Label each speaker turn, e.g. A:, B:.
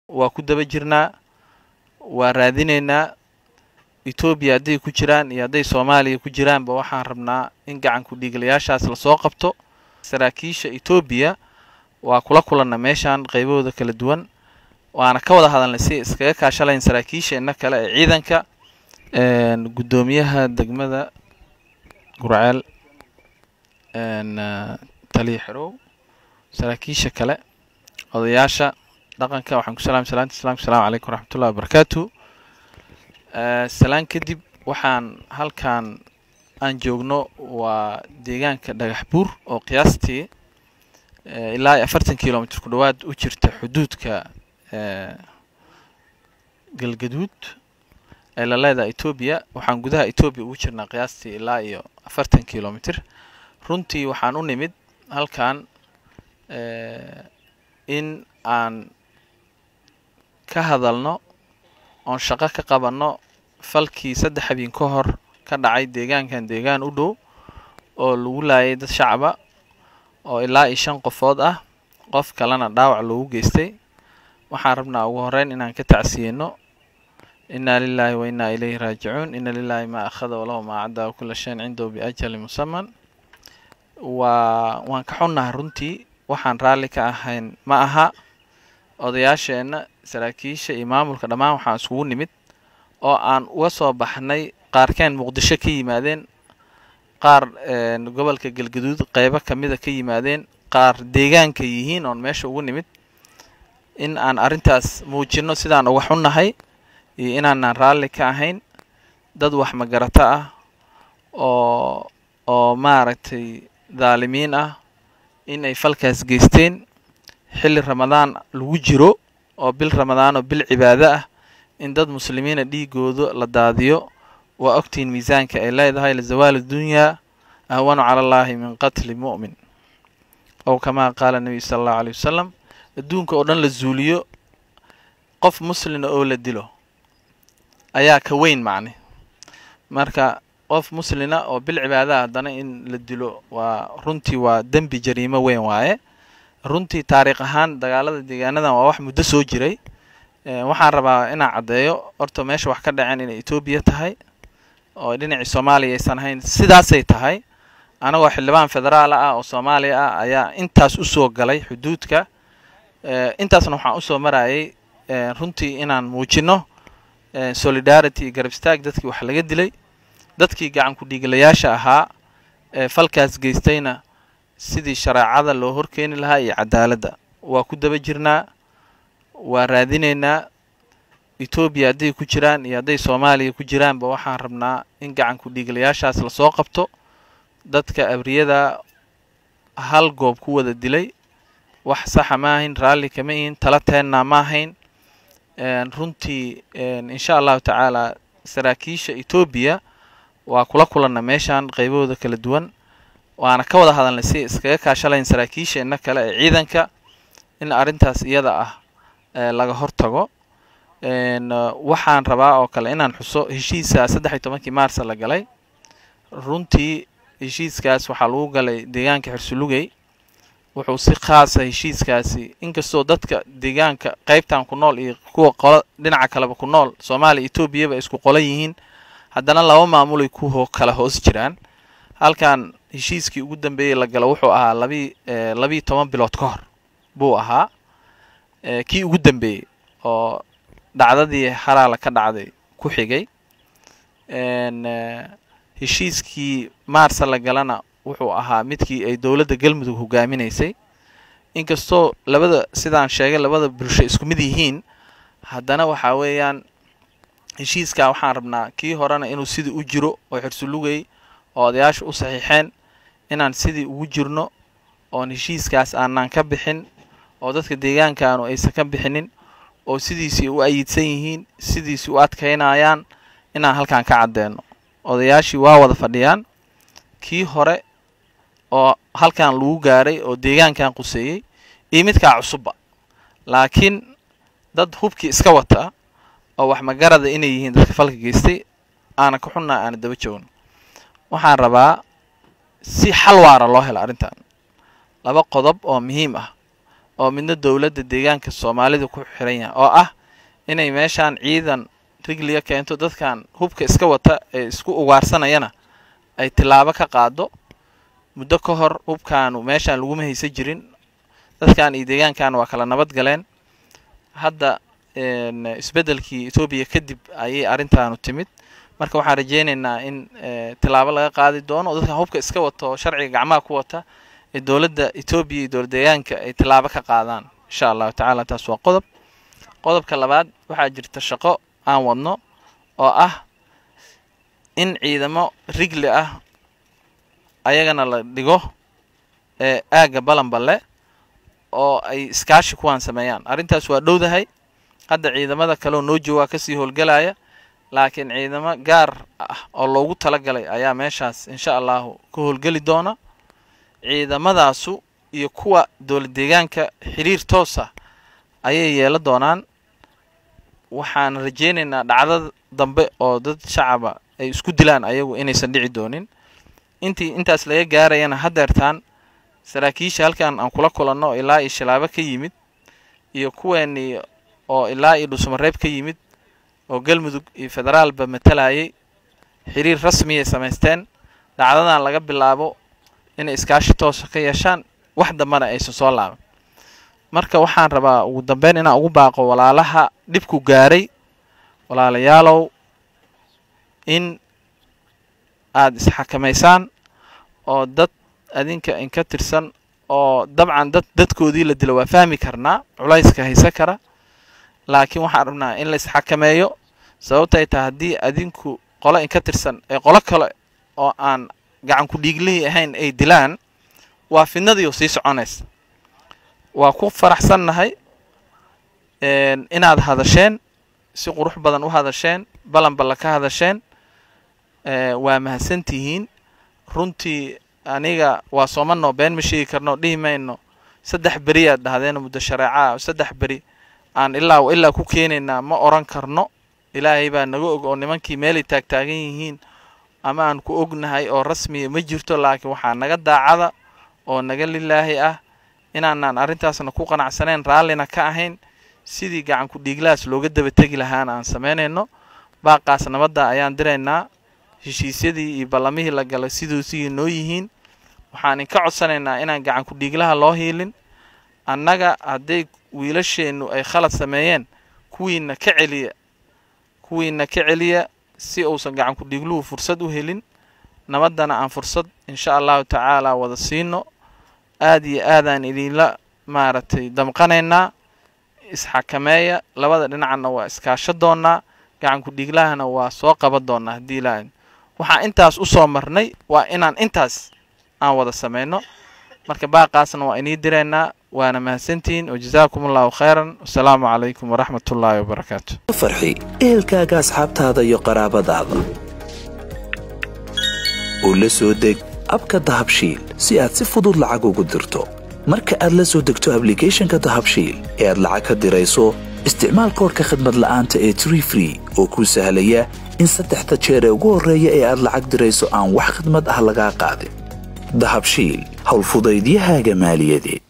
A: waa ku daba jirnaa waa raadinaynaa etoobiya hadday ku jiraan iyo hadday soomaaliya ku jiraanba waxaan rabnaa in gacanku dhiiglayaashaas lasoo qabto saraakiisha etoobiya waa kula kulanna meeshan qaybahooda kala duwan waana ka wada hadalnay si iskaga kaashalayn saraakiisheena kale ee ciidanka guddoomiyaha degmada gurceel taliya xerow saraakiisha kale odayaasha dhaqanka waxaan ku salaamay salaanta islamka asalamu calaykum waraxmatullahi wabarakaatu salaan kadib waxaan halkan aan joogno waa deegaanka dhagax buur oo qiyaastii ilaa afartan kilomitr ku dhowaad u jirta xuduudka galgaduud ee la leedaha etoobiya waxaan gudaha etoobiya ugu jirnaa qiyaastii ilaa iyo afartan kilomitr runtii waxaan u nimid halkan in aan ka hadalno oon shaqo ka qabanno falkii saddex habeen ka hor ka dhacay deegaankan deegaan u dhow oo lagu laayay dad shacaba oo ilaa iyo shan qofood ah qof kalena dhaawac loogu geystay waxaan rabnaa ugu horeyn inaan ka tacsiyeyno inaa lilaahi wa innaa ilayhi raajicuun ina lilaahi maa akhada walahu maa caddaa kula shayin cindahu biajali musaman waa waan ka xunnahay runtii waxaan raalli ka ahayn ma aha odayaasheenna saraakiisha iyo maamulka dhammaan waxaan iskugu nimid oo aan uga soo baxnay qaarkeen muqdisho ka yimaadeen qaar gobolka galgaduud qeybo kamida ka yimaadeen qaar deegaanka yihiin oon meesha ugu nimid in aan arrintaas muujinno sidaan uga xunnahay iyo inaanaan raalli ka ahayn dad wax magarato ah oo oo maaragtay dhaalimiin ah in ay falkaas geysteen xilli ramadaan lagu jiro oo bil ramadaan oo bil cibaado ah in dad muslimiina dhiigooda la daadiyo waa ogtihiin miisaanka ay leedahay lizawaali dunyaa ahwanu cala allaahi min qatli mu'min ow kamaa qaala nebiyu sala allahu aleyh wasalam adduunka oo dhan la zuuliyo qof muslina oo la dilo ayaa ka weyn macne marka qof muslina oo bil cibaadaha haddana in la dilo waa runtii waa dembi jariimo weyn waaye runtii taariikh ahaan dagaalada deegaanadan waa wax muddo soo jiray waxaan rabaa inaan caddeeyo horta meesha wax ka dhaceen inay etoobiya tahay oo dhinacii soomaaliya aysan ahayn sidaasay tahay anagoo xildhibaan federaal ah oo soomaaliya ah ayaa intaas usoo galay xuduudka intaasna waxaan usoo marayay runtii inaan muujinno solidarity iyo garab istaag dadkii wax laga dilay dadkii gacanku dhiiglayaasha ahaa ee falkaas geystayna sidii shareecada loo horkeeni lahaa iyo cadaaladda waa ku daba jirnaa waa raadinaynaa etoobiya hadday ku jiraan iyo hadday soomaaliya ku jiraanba waxaan rabnaa in gacanku dhiiglayaashaas lasoo qabto dadka abriyada hal goob ku wada dilay wax saxa ma ahayn raalli kama ihin tala teennaa ma ahayn runtii insha allahu tacaala saraakiisha etoobiya waa kula kulanna meeshan qaybahooda kala duwan waana ka wada hadalnay si iskaga kaashalayn saraakiisheena kale ee ciidanka in arrintaas iyada ah laga hortago waxaan rabaa oo kale inaan xuso heshiisa saddex iyo tobankii maarsa la galay runtii heshiiskaas waxaa lagu galay deegaanka xirsulugey wuxuu si khaasa heshiiskaasi inkastoo dadka deegaanka qeybtan ku nool iyo kuwa qolo dhinaca kaleba ku nool soomaaliya etoobiyaba isku qolan yihiin haddana laba maamulay ku ho kala hoos jiraan halkan heshiiskii ugu dambeeyey la galo wuxuu ahaa labii labiiyo toban bilood ka hor buu ahaa kii ugu dambeeyey oo dhacdadii haraala ka dhacday ku xigay heshiiskii maarsa la galana wuxuu ahaa midkii ay dowladda galmudug hogaaminaysay inkastoo labada sidaan sheegay labada bulsho isku mid yihiin haddana waxaa weeyaan heshiiskaa waxaan rabnaa kii horena inuu sidii u jiro oo xirsulugay oo odayaasha u saxiixeen inaan sidii ugu jirno oon heshiiskaas aanaan ka bixin oo dadka deegaankaanu aysan ka bixinin oo sidiisii u ayidsan yihiin sidiisii u adkaynayaan inaan halkan ka caddeeno odayaashii waa wada fadhiyaan kii hore oo halkan lagu gaaray oo deegaankan quseeyey iyo midkaa cusubba laakiin dad hubkii iska wata oo wax magarada inay yihiin dadka falka geystay aana ka xunnaa aana daba joogno waxaan rabaa si xal waara loo helo arrintan laba qodob oo muhiim ah oo midna dowladda deegaanka soomaalida ku xiran yahay oo ah inay meeshaan ciidan rigliya keento dadkan hubka iska wata ee isku ugaarsanayana ay tilaabo ka qaado muddo ka hor hubkaanu meeshaan laguma haysan jirin dadkan iyo deegaankan waa kala nabad galeen hadda isbeddelkii etoobiya kadib ayay arrintaanu timid marka waxaan rajeynaynaa in tilaabo laga qaadi doono oo dadkan hubka iska wata oo sharciga gacmaha ku wata ee dowladda etoobiya iyo dowlad deegaanka ay tilaabo ka qaadaan insha allahu tacaala taas waa qodob qodobka labaad waxaa jirta shaqo aan wadno oo ah in ciidamo rigli ah ayagana la dhigo ee aagga balanballe oo ay iskaashi kuwaan sameeyaan arrintaas waa dhowdahay hadda ciidamada kaleoo noo joogaa kasii howlgelaya laakiin ciidamo gaar ah oo loogu talagalay ayaa meeshaas insha allahu ka howlgeli doona ciidamadaasu iyo kuwa dowlad deegaanka xiriir toosa ayay yeela doonaan waxaan rajeynaynaa dhacdada dambe oo dad shacaba ay isku dilaan ayagu inaysan dhici doonin intii intaas laga gaarayana haddeertaan saraakiisha halkan aan kula kulanno ilaa iyo shilaabo ka yimid iyo kuweenii oo ilaa iyo dhuusamareeb ka yimid oo galmudug iyo federaalba matalayay xiriir rasmiyay samaysteen dhacdadan laga bilaabo inay iskaashi toosa ka yeeshaan wax dambana aysan soo laaban marka waxaan rabaa ugu dambeyn inaan ugu baaqo walaalaha dhibku gaaray walaalayaalow in aada isxakamaysaan oo dad adinka inka tirsan oo dabcan dad dadkoodii la dilo waa fahmi karnaa culayska haysan kara laakiin waxaan rabnaa in la isxakameeyo sababtay tahay haddii adinku qolo inka tirsan ee qolo kale oo aan gacan ku dhiiglihii ahayn ay dilaan waa fidnadiioo sii soconaysa waa ku faraxsannahay inaad hadasheen si qurux badan u hadasheen balanballa ka hadasheen waa mahadsantihiin runtii aniga waa soomanoo been ma sheegi karno dhihi mayno saddex beri aad dhahdeen muddo shareecaa saddex beri aan ilaa ilaa ku keenaynaa ma oran karno ilaahay baa naga og oo nimankii meelay taagtaagan yihiin ama aan ku ognahay oo rasmiya ma jirto laakiin waxaa naga daacada oo naga lilaahi ah inaanaan arrintaasna ku qanacsaneen raallina ka ahayn sidii gacan ku dhiiglahaas looga daba tegi lahaana aan samaynayno baaqaas nabadda ayaan diraynaa heshiisyadii iyo ballamihii la galay siduusigii noo yihiin waxaan inka codsanaynaa inaan gacan ku dhiiglaha loo hiilin annaga hadday wiilasheennu ay khalad sameeyeen kuwiina ka celiya kuwiina ka celiya si uusan gacan ku dhiigluhu fursad u helin nabaddana aan fursad insha allahu tacaala wada siino aada iyo aadaan idinla maaragtay damqanaynaa isxakameeya labada dhinacna waa iskaasho doonaa gacan ku dhiiglahana waa soo qaban doonaa haddii ilaa waxaan intaas u soo marnay waa inaan intaas aan wada samayno marka baaqaasna waa inii diraynaa waana mahadsantihiin wajazaakum allahu khayran wasalaamu calaykum waraxmat ullaahi wabarakaatu
B: farxi ehelkaaga asxaabtaada iyo qaraabadaada oo la soo deg abka dahabshiil si aad si fudud lacag ugu dirto marka aad la soo degto ablicathonka dahabshiil ee aad lacag ka dirayso isticmaal koorka khadmad la'aanta ee tree free oo kuu sahlaya in saddexda jeer ee ugu horreeya ee aad lacag dirayso aan wax khidmad ah lagaa qaadin dahabshiil howlfudaydiyahaaga maaliyadeed